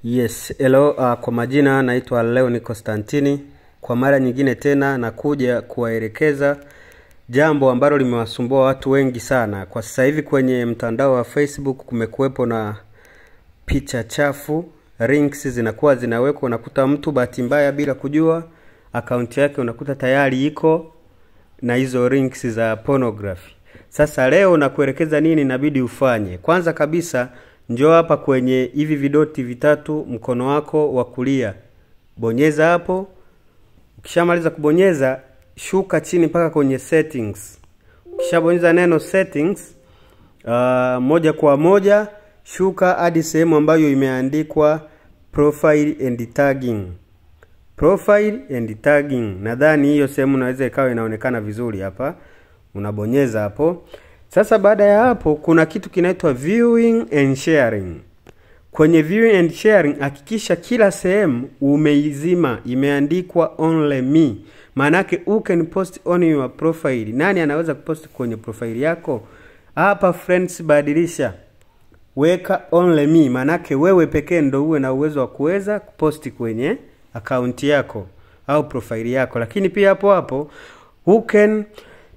Yes, hello, uh, kwa majina naitwa Leoni Konstantini. Kwa mara nyingine tena nakuja kuwaelekeza jambo ambalo limewasumbua watu wengi sana. Kwa sasa hivi kwenye mtandao wa Facebook kumekuwepo na picha chafu, links zinakuwa zinawekwa, unakuta mtu bahati mbaya bila kujua akaunti yake unakuta tayari iko na hizo links za pornography. Sasa leo nakuelekeza nini inabidi ufanye. Kwanza kabisa njoo hapa kwenye hivi vidoti vitatu mkono wako wa kulia. Bonyeza hapo. Ukishamaliza kubonyeza, shuka chini mpaka kwenye settings. Ukishabonyeza neno settings, uh, moja kwa moja shuka hadi sehemu ambayo imeandikwa profile and tagging. Profile and tagging. Nadhani hiyo sehemu naweza ikawa inaonekana vizuri hapa. Unabonyeza hapo. Sasa baada ya hapo kuna kitu kinaitwa viewing and sharing. Kwenye viewing and sharing hakikisha kila sehemu umeizima imeandikwa only me. Maanake you can post on your profile. Nani anaweza kupost kwenye profile yako? Hapa friends badilisha. Weka only me. Maanake wewe pekee ndo uwe na uwezo wa kuweza kuposti kwenye akaunti yako au profile yako. Lakini pia hapo hapo who can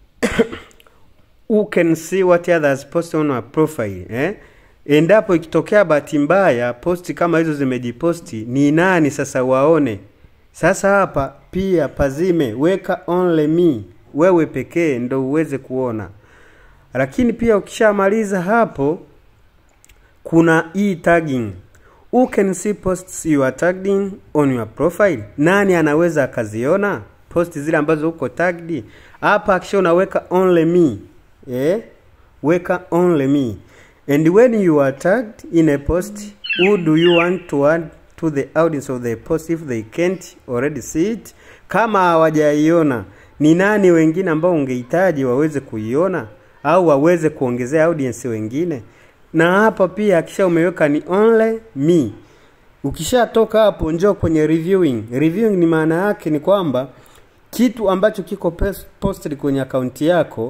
who can see what others post on our profile eh? Endapo ikitokea bahati mbaya posti kama hizo zimejiposti, ni nani sasa waone? Sasa hapa pia pazime, weka only me, wewe pekee ndo uweze kuona. Lakini pia ukishamaliza hapo, kuna hii tagging. Who can see posts you are tagging on your profile? Nani anaweza akaziona posti zile ambazo uko tagged? Hapa akisha unaweka only me eh? Weka only me and when you are tagged in a post who do you want to add to the audience of the post if they can't already see it kama hawajaiona ni nani wengine ambao ungehitaji waweze kuiona au waweze kuongezea audience wengine na hapa pia akisha umeweka ni only me ukishatoka hapo njoo kwenye reviewing reviewing ni maana yake ni kwamba kitu ambacho kiko posted kwenye akaunti yako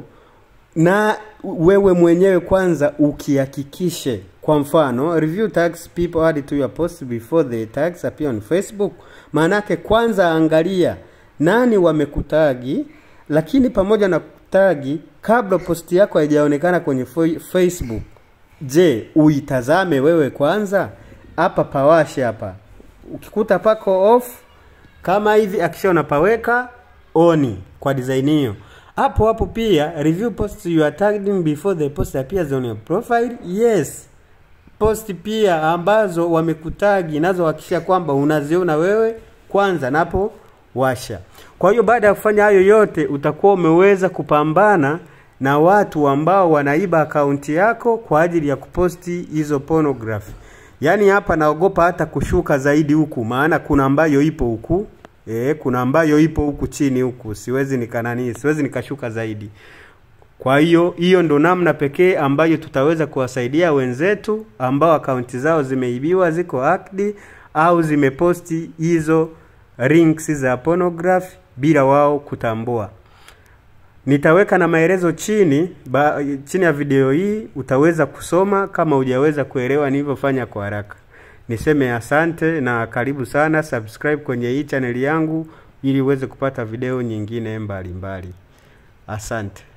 na wewe mwenyewe kwanza ukihakikishe. Kwa mfano, review tags people add to your post before the tags appear on Facebook. Maanake kwanza angalia nani wamekutagi, lakini pamoja na kutagi, kabla posti yako haijaonekana kwenye Facebook, je, uitazame wewe kwanza? Hapa pawashe hapa, ukikuta pako off kama hivi, akisha unapaweka oni kwa design hiyo hapo hapo pia review posts you are tagging before the post appears on your profile yes post pia ambazo wamekutagi nazo hakikisha kwamba unaziona wewe kwanza napo washa kwa hiyo baada ya kufanya hayo yote utakuwa umeweza kupambana na watu ambao wanaiba akaunti yako kwa ajili ya kuposti hizo pornography yaani hapa naogopa hata kushuka zaidi huku maana kuna ambayo ipo huku E, kuna ambayo ipo huku chini huku, siwezi nikanani, siwezi nikashuka zaidi. Kwa hiyo hiyo ndo namna pekee ambayo tutaweza kuwasaidia wenzetu ambao akaunti zao zimeibiwa, ziko hacked au zimeposti hizo links za pornography bila wao kutambua. Nitaweka na maelezo chini ba, chini ya video hii utaweza kusoma kama hujaweza kuelewa nilivyofanya kwa haraka. Niseme asante na karibu sana, subscribe kwenye hii chaneli yangu ili uweze kupata video nyingine mbalimbali. Asante.